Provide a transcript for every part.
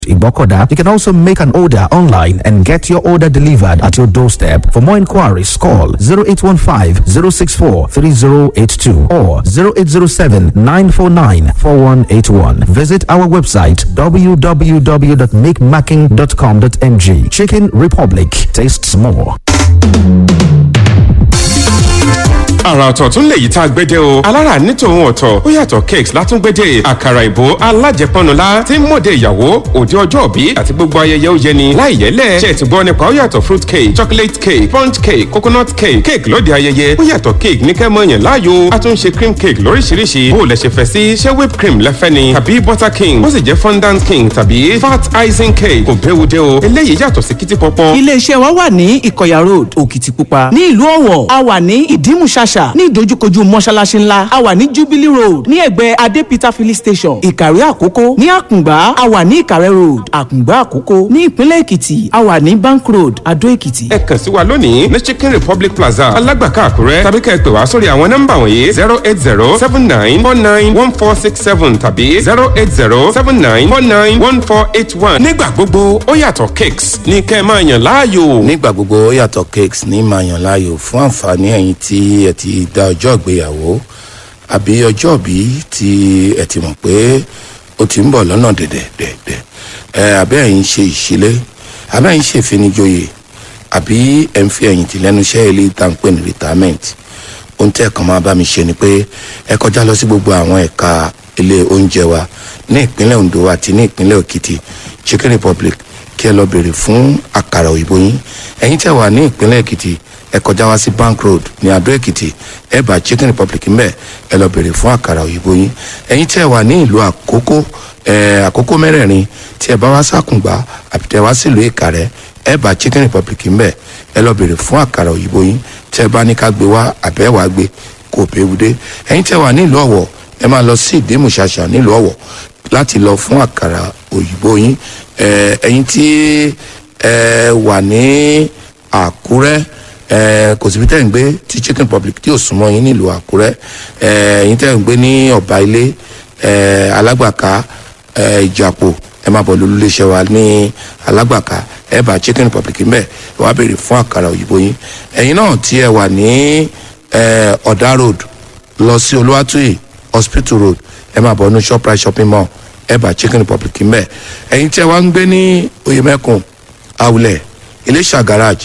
Ibokoda. You can also make an order online and get your order delivered at your doorstep. For more inquiries, call 0815 064 3082 or 0807 949 4181. Visit our website www.makemacking.com.ng. Chicken Republic tastes more. àrà ọ̀tọ̀ tún lè yí tá a gbédè o alára ní tòun ọ̀tọ̀ ó yàtọ̀ cakes látúngbédè àkàrà ìbò alájẹpọnula tí ń mọ̀dé ìyàwó òde ọjọ́ òbí àti gbogbo ayẹyẹ ó yẹni láì yẹlẹ̀ ṣe ti gbọ́ nípa ó yàtọ̀ fruit cake chocolate cake sponge cake coconut cake cake lóde ayẹyẹ ó yàtọ̀ cake ní kẹ́mọ́ yẹn láàyò a tún ṣe cream cake lóríṣiríṣi bó o lẹ ṣe fẹ́ sí ṣé whipped cream lẹ́fẹ́ ni tàbí butter king ó sì jẹ́ fondant king tàbí fat icing cake kò béwu dé o eléyìí yàtọ̀ sí kìtì pọ́pọ́. iléeṣẹ́ wa wà ní ìkọ̀yà road òkìtìpupa ní ìlú ọ̀wọ̀ a wà ní ìdímùṣàṣà ní ìdojúkojú mọ́ṣáláṣí ńlá a wà ní jubilee road ní ẹ̀gbẹ́ adé peter filling station ìkàrẹ́ àkókó ní àkùngbá a wà ní ìkàrẹ́ road àkùngbá àkókó ní ìpínlẹ̀ èkìtì a wà ní bank road adó èkìtì. ẹ kàn sí wa lónìí ní chicken republic plaza alágbàká àkúrẹ́ tàbí ká ẹ pè wá sórí àwọn nọ́mbà wọ̀nyí zero eight zero seven nine four nine one four six seven tàbí zero eight zero seven nine four nine one four eight one. nígbà gbogbo ó yàtọ̀ cakes ní kẹ́ ẹ máa yàn láàyò. nígbà gbogbo ó yàtọ̀ cakes ní máa yàn láàyò fún àǹfààní ẹ̀yin tí ẹ ti da ọjọ́ ìgbéyàwó àbí ọjọ́ òbí tí ẹ ti mọ̀ pé ó ti ń bọ̀ lọ́nà dẹ̀dẹ̀dẹ̀dẹ̀ ẹ àbẹ́ ẹ̀yin ṣe ìṣílé àbẹ́ ẹ̀yin ṣe ìfinijoyè àbí ẹ̀ ń fi ẹ̀yìn tì lẹ́nu iṣẹ́ ilé tá ń pè ní retirement ohun tẹ́ ẹ̀ kàn máa bá mi ṣe ni pé ẹ kọjá lọ sí gbogbo àwọn ẹ̀ka ilé oúnjẹ wa ní ìpínlẹ̀ ondo àti ní ìpínlẹ̀ òkìtì chicken republic kí ẹ lọ bèrè fún àkàrà òyìnbó yín ẹ̀yin tẹ́ wà ní ìpínlẹ̀ èkìtì ẹ kọjá wá sí bank road ní adó èkìtì ẹ bá chicken republic ń bẹ ẹ lọ bèrè fún àkàrà òyìnbó yín ẹ̀yin tẹ́ wà ní ìlú àkókò ẹ àkókò mẹ́rẹ̀ẹ̀rin tí ẹ bá wá sákùngbà àbí tẹ́ wá sílùú ìkàrẹ́ ẹ bá chicken republic ń bẹ ẹ lọ bèrè fún àkàrà òyìnbó yín tẹ́ bá ní ká gbé wá àbẹ́ wàá gbé kò péwúdé ẹ̀yin tẹ́ wà ní ìlú ọ̀wọ̀ ẹ máa lọ sí ìdímùṣàṣà nílùú ọ̀wọ̀ láti lọ fún àkàrà òyìnbó yín ẹ̀yin tí ẹ wà ní àkúrẹ́ ẹ kò síbi tẹ́ ń gbé tí chicken republic tí ò súnmọ́ yín nílùú àkúrẹ́ ẹ ẹ̀yin tẹ́ ń gbé ní ọ̀bà ilé ẹ alágbàká ẹ ìjàpò ẹ máa bọ̀ lólu iléeṣẹ́ wa ní alágbàká ẹ bá chicken republic ń bẹ̀ ẹ wá béèrè fún àkàrà òyìnbó yín ẹ̀yin náà tí ẹ wà ní ẹ ọ̀dà road lọ sí olúwàtúyì hospital road ẹ máa bọ̀ ní shoprite shopping mall ẹ bá chicken republic ń bẹ̀ ẹ̀yin tí ẹ wá ń gbé ní oyèmẹ́kùn awulẹ̀ iléṣà garage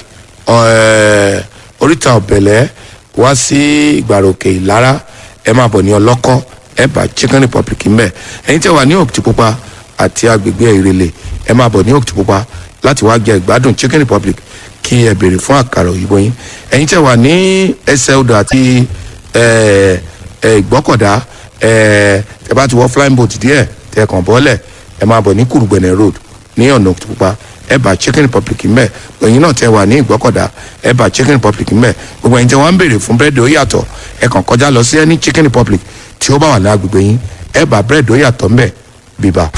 ẹ oríta ọ̀bẹ̀lẹ̀ wá sí ìgbàròkè ìlara ẹ máa bọ̀ ní ọlọ́kọ́ ẹ bá chicken republic ń bẹ̀ ẹ̀yin tí ẹ wà ní òkìtìpupa àti agbègbè ìrẹ̀lẹ̀ ẹ máa bọ̀ ní òkìtìpupa láti wá jẹ ìgbádùn chicken republic kí ẹ béèrè fún àkàrà òyìnbó yín ẹ̀yin tí ẹ wà ní ẹsẹ̀ odò àti ẹ ẹ ìgbọ́kọ̀dá ẹ ẹ bá ti wọ flying boat díẹ̀ tẹ kàn bọ́lẹ̀ ẹ máa bọ̀ ní kùrùgbẹ̀nẹ̀ road ní ọ̀nà òkìtìpupa ẹ bá chicken republic ń bẹ̀ ẹ̀yin náà tẹ wà ní ìgbọ́kọ̀dá ẹ bá chicken republic ń bẹ̀ gbogbo ẹ̀yin tí wọ́n ń béèrè fún búrẹ́dì ó yàtọ̀ ẹ kàn kọjá lọ sí ẹni chicken republic tí ó bá wà ní agbègbè yín ẹ bá búrẹ́dì ó yàtọ̀ ń bẹ̀ bíbá.